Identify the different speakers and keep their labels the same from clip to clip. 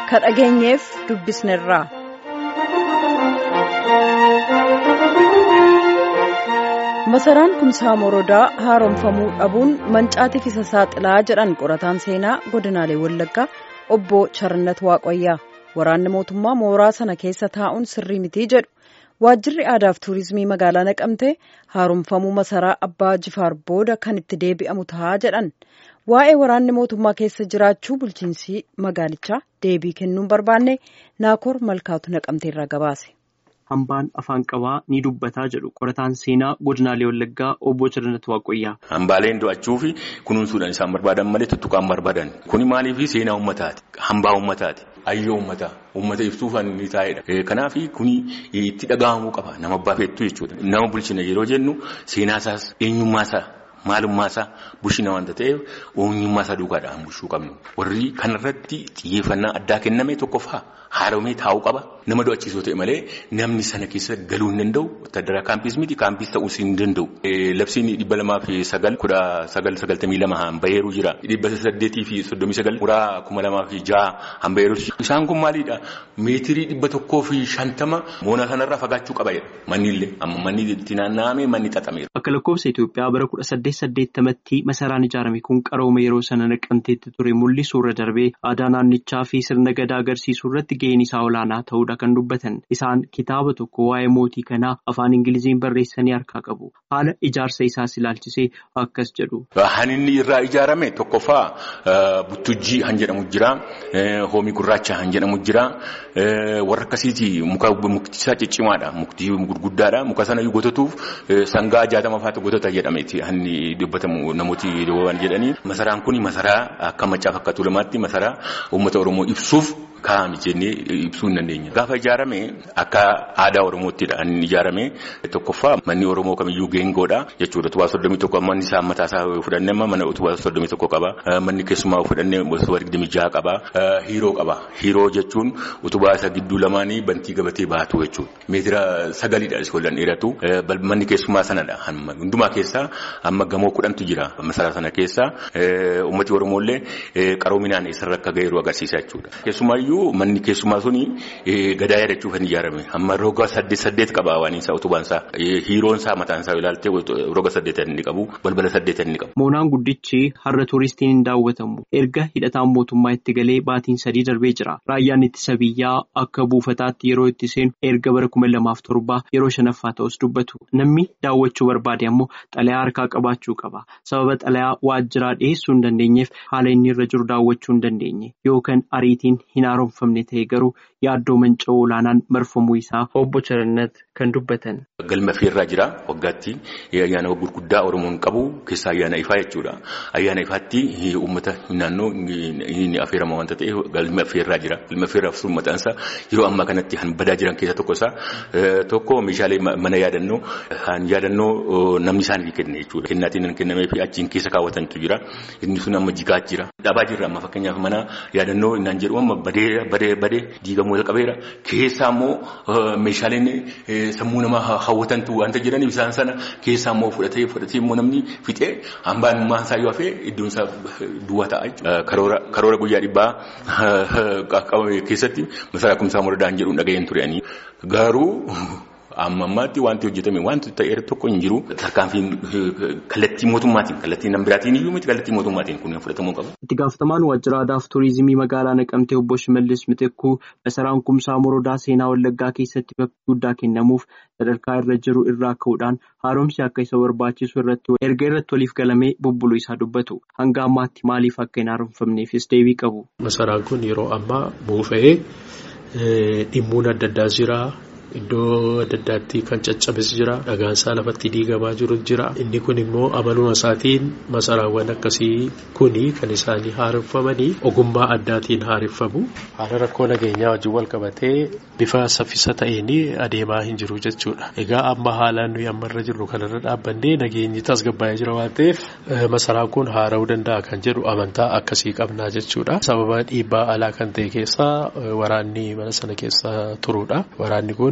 Speaker 1: ka dhageenyeef dubbisnerraa. masaraan kumsaa morodaa haaromfamuu dhabuun mancaatiif isa saaxilaa jedhan qorataan seenaa godinaalee wallaggaa obbo charannat waaqayyaa waraanni mootummaa mooraa sana keessa taa'uun sirrii mitii jedhu waajjirri aadaaf tuurizimii magaalaa naqamtee haaromfamuu masaraa abbaa jifaar booda kan itti deebi'amu ta'a jedhan waa'ee waraanni mootummaa keessa jiraachuu bulchiinsi magaalichaa deebii kennuun barbaanne naakoor malkaatu naqamteerraa gabaase.
Speaker 2: hambaan afaan qabaa ni dubbataa jedhu qorataan seenaa godinaalee wallaggaa obbo Charannat Waaqayyaa.
Speaker 3: Hambaaleen do'achuu fi kunuunsuudhaan isaan barbaadan malee tuttuqaan barbaadan kuni maaliif seenaa uummataati hambaa uummataati ayyoo uummataa uummata ibsuufan ni taa'edha. Kanaaf kuni itti dhaga'amuu qaba nama baafettuu jechuudha nama bulchina yeroo jennu seenaasaas eenyummaasaa. Maalummaasaa bulchina waanta ta'eef eenyummaasaa duukaadhaan bulchuu qabnu warri kanarratti xiyyeeffannaa addaa kenname tokkoffaa haaromee taa'uu qaba nama do'achiisoo ta'e malee namni sana keessa galuu hin danda'u wattadaraa kaampis miti kaampis ta'uus hin danda'u. Labsiin dhibba lamaa fi sagal kudha sagal sagaltamii lama hanbaheeruu jira dhibba saddeetii fi soddomii sagal muraa kuma lamaa fi jaha hanbaheeruu isaan kun maalidha meetirii dhibba tokkoo fi shantama moona kanarraa fagaachuu qaba manni illee amma manni itti naanna'ame manni xaxameera.
Speaker 2: Akka lakkoofsa Itoophiyaa bara kudha saddeet saddeettamatti masaraan ijaarame kun qarooma yeroo sana naqamteetti ture mul'isuurra darbee aadaa naannichaa fi sirna gadaa agarsiisuu irratti gaheen isaa olaanaa ta'uudha kan dubbatan isaan kitaaba tokko waa'ee mootii kanaa afaan ingiliziin barreessanii harkaa qabu haala ijaarsa isaas ilaalchisee akkas jedhu.
Speaker 3: Han inni irraa ijaarame tokkoffaa buttujjii han jedhamu jira hoomii gurraacha han jedhamu jira warra akkasiiti muka mukti isaa ciccimaadha mukti gurguddaadha muka sana gototuuf sangaa jaatama faatu gotota jedhameeti hanni dubbatamu namooti waan jedhanii masaraan kun masaraa akka machaa fakkaatu lamaatti masaraa uummata oromoo ibsuuf kaa'ame jennee ibsuu hin dandeenya. Gaafa ijaarame akka aadaa oromoottidha inni ijaarame tokkoffaa manni oromoo kamiyyuu geengoodha jechuudha utubaa soddomii tokko manni isaa mataa isaa fudhannee mana utubaa soddomii tokko qaba manni keessumaa fudhannee utubaa digdamii jaha qaba hiiroo qaba hiiroo jechuun utubaa isa gidduu lamaanii bantii gabatee baatu jechuudha meetira sagalidha iskoollaan dheeratu manni keessumaa sanadha hundumaa keessaa amma gamoo kudhantu jira masaraa sana keessa uummati oromollee qaroominaan eessarra akka ga'eeru agarsiisa jechuudha keessumaayyuu manni keessumaa suni gadaa yaadachuuf kan ijaarame amma roga saddeet saddeet qaba waan isaa utubaan isaa hiiroon isaa mataan isaa ilaalte roga saddeet inni qabu balbala saddeet inni qabu.
Speaker 2: Moonaan guddichi har'a tuuristiin hin daawwatamu erga hidhataan mootummaa itti galee baatiin sadii darbee jira raayyaan ittisa biyyaa akka buufataatti yeroo itti seenu erga bara kuma lamaaf torbaa yeroo shanaffaa ta'us dubbatu namni daawwachuu barbaade ammoo xalayaa harkaa qabaachuu qaba sababa xalayaa waajjiraa dhiyeessuu hin dandeenyeef haala inni irra jiru daawwachuu hin dandeenye yookaan ariitiin hin haaromfamne ta'e garuu yaaddoo manca'uu olaanaan marfamuu isaa obbo Charannat kan dubbatan.
Speaker 3: Galma feerraa jira waggaatti ayyaana gurguddaa Oromoon qabu keessaa ayyaana ifaa jechuudha. Ayyaana ifaatti uummata naannoo ni affeerama wanta ta'eef galma feerraa jira. Galma feerraaf sun mataan isaa yeroo ammaa kanatti kan badaa jiran keessaa tokko isaa tokko meeshaalee mana yaadannoo kan yaadannoo namni isaaniif kenne jechuudha. Kennaatiin kennamee fi achiin keessa kaawwatantu jira. Inni sun amma jigaa jira. Dhabaa jirra amma fakkeenyaaf mana yaadannoo innaan jedhu amma badee badee badee diigamoo qabeera. Keessaa immoo meeshaaleen sammuu namaa hawwatantu waanta jedhaniif isaan sana keessaa immoo fudhatee fudhatee immoo namni fixee hambaan maasaa yoo hafee iddoon isaa duwwaa ta'a jechuudha. Karoora guyyaa dhibbaa keessatti masaraa kumsaa moradaan jedhuun dhaga'een turanii garuu. Amma ammaatti wanti hojjetame wanti ta'eera tokko hin jiru. Tarkaanfiin kallattii mootummaatiin kallattii nama biraatiin iyyuu miti kallattii mootummaatiin kun fudhatamuu qaba.
Speaker 2: Itti gaafatamaan waajjira aadaa fi tuurizimii magaalaa Naqamtee obbo Shimallis Mitekkuu masaraan kumsaa morodaa seenaa wallaggaa keessatti bakka guddaa kennamuuf sadarkaa irra jiru irraa ka'uudhaan haaromsi akka isa barbaachisu irratti erga irratti waliif galamee bubbuluu isaa dubbatu. Hanga ammaatti maaliif akka hin haaromfamneefis deebii qabu.
Speaker 4: Masaraan kun yeroo ammaa buufa'ee dhimmuun adda addaa jira. Iddoo adda addaatti kan caccabes jira. Dhagaansaa lafatti diigamaa jiru jira. Inni kun immoo amaluma isaatiin masaraawwan akkasii kuni kan isaanii haareffamanii ogummaa addaatiin haareffamu. Haala rakkoo nageenyaa wajjin wal qabatee bifa saffisa ta'een adeemaa hin jiru jechuudha. Egaa amma haalaan nuyi ammarra jirru kanarra dhaabbannee nageenyi tasgabbaa'ee jira waan ta'eef masaraan kun haara'uu danda'a kan jedhu amantaa akkasii qabnaa jechuudha. Sababa dhiibbaa alaa kan ta'e keessaa waraanni mana sana keessa turuudha. Waraanni kun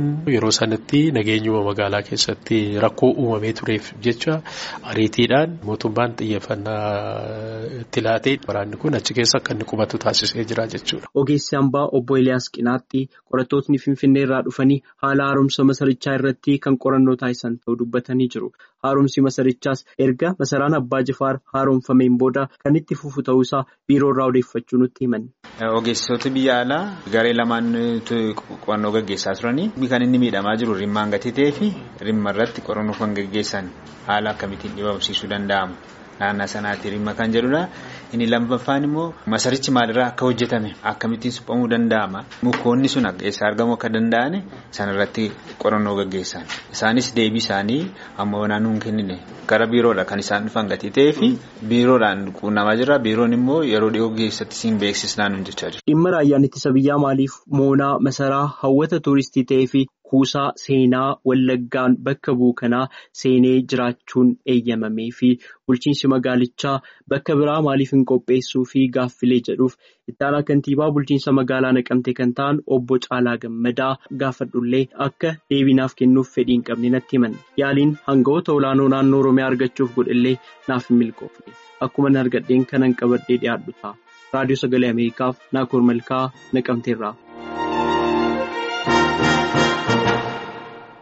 Speaker 4: yeroo sanatti nageenyuma magaalaa keessatti rakkoo uumamee tureef jecha ariitiidhaan mootummaan xiyyeeffannaa itti laatee waraanni kun achi keessa akka inni qubatu taasisee jira jechuudha.
Speaker 2: Ogeessi hambaa obbo Eliyaas Qinaaxxii qorattootni Finfinnee irraa dhufanii haala haaromsa masarichaa irratti kan qorannoo taasisan ta'uu dubbatanii jiru. Haaromsi masarichaas erga masaraan Abbaa Jifaar haaromfameen booda kan itti fufu ta'uusaa biiroo irraa odeeffachuu nutti himan.
Speaker 5: Ogeessitoota biyya alaa garee lamaan qorannoo gaggeessaa turanii kan inni miidhamaa jiru rimmaan gatii ta'ee fi rimma irratti qorannoo kan gaggeessan haala akkamittiin dhibamsiisuu danda'amu. Naannaa sanaatti rimma kan jedhudha. Inni lammaffaan immoo masarichi maalirraa akka hojjetame akkamittiin suphamuu danda'ama. Mukoonni sun eessaa argamuu akka danda'an sanarratti qorannoo gaggeessan. Isaanis deebii isaanii amma naannoo hin kennine gara biiroodha kan isaan dhufan gatii ta'ee fi biiroodhaan quunnamaa jira. Biiroon immoo yeroo dhiyoo keessatti siin beeksisnaan hin jechaa jiru.
Speaker 2: Dhimma raayyaan ittisa biyyaa maaliif moonaa masaraa hawwata tuuristii ta'ee fi kuusaa seenaa wallaggaan bakka buukanaa seenee jiraachuun eeyyamamee fi bulchiinsi magaalichaa bakka biraa maaliif hin qopheessuu fi gaaffilee jedhuuf ittaanaa kantiibaa bulchiinsa magaalaa naqamte kan ta'an obbo Caalaa Gammadaa gaafadhullee akka deebinaaf kennuuf fedhii hin qabne natti himan yaaliin hangawoota olaanoo naannoo Oromiyaa argachuuf godhellee naaf hin milkoofne akkuma argadheen kanan qabadhee dhiyaadhu ta'a raadiyoo sagalee Ameerikaaf Naakoor Malkaa naqamteerraa.